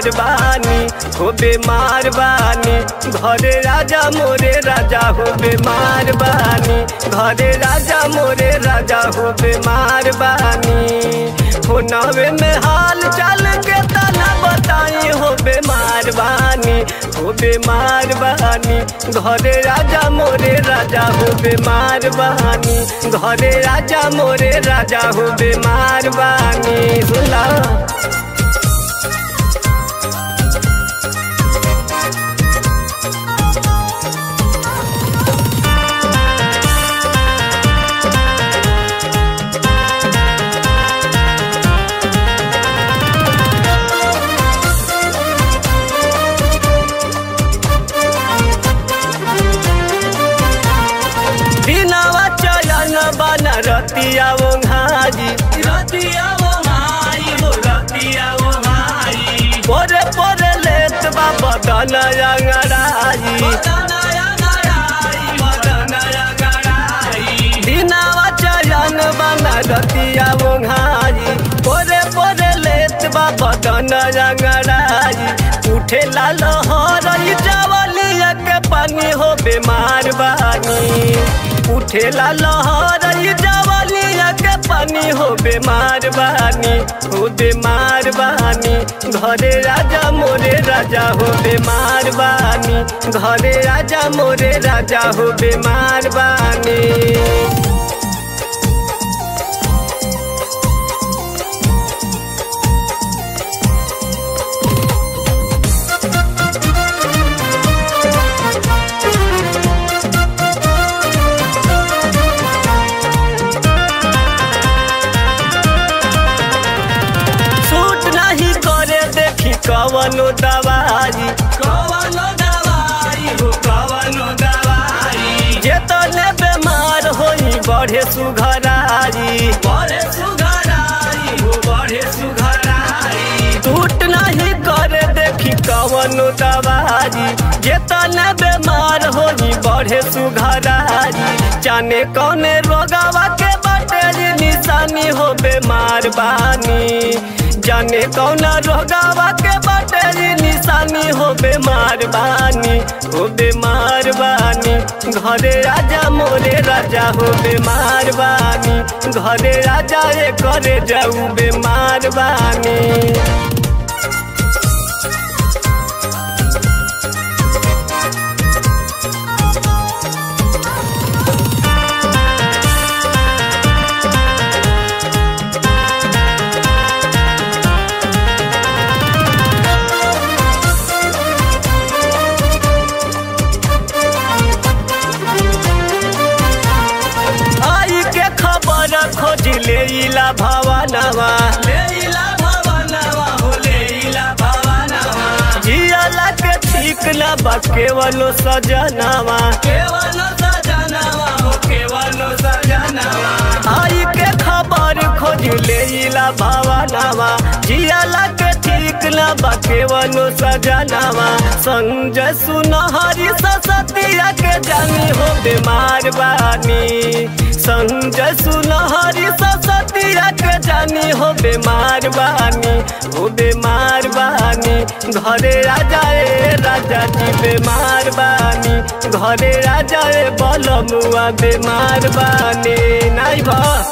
बेमार बानी हो बेमार बानी घरे राजा मोरे राजा हो बेमार बानी घरे राजा मोरे राजा हो बेमार बानी हो नवे में हाल चाल के तना बताई हो बेमार बानी हो बेमार बानी घरे राजा मोरे राजा हो बेमार बानी घरे राजा मोरे राजा हो बेमार बानी सुला दिनवा चयन बन रतिया वो घाजी रतिया वो माई हो रतिया वो माई पोरे पोरे लेत बा बदन अंगड़ाई दिनवा चयन बन रतिया वो घाजी पोरे पोरे लेत बा बदन अंगड़ाई उठे लाल हरई जवलिया के पानी हो बेमार बानी उठेला लहर जवलिया के पानी हो बेमार बानी हो बेमार बानी घरे राजा मोरे राजा हो बेमार बानी घरे राजा मोरे राजा हो बेमार बानी सूट नहीं करे देखी कवनो दवाई कवनो दवाई हो कवनो दवाई जे तने बेमार होई बढ़े सुघराई बढ़े सुघराई हो बढ़े सुघराई सूट नहीं करे देखी कवनो दवाई जे तने बेमार होई बढ़े सुघराई जाने कौने रोगावा के बटे निशानी हो बेमार बानी जाने कौना रोगावा के बटे निशानी हो बेमार बानी हो बेमार बानी घरे राजा मोरे राजा हो बेमार बानी घरे राजा रे करे जाऊ बेमार बानी आई के खबर खोज ले इला भवनवा ले इला भवनवा हो ले इला भवनवा जियाला के ठीक ना बा केवलो सजनवा केवलो सजनवा हो केवलो सजनवा आई के खबर खोज ले इला भवनवा जियाला के ठीक ना बा केवलो सजनवा संजय सुनहरी ससतिया के जानी हो बीमार बानी संजय सुनहरी ससतिया के जानी हो बीमार बानी हो बीमार बानी घरे राजा ए राजा जी बीमार बानी घरे राजा ए बलमुआ बीमार बानी नहीं बा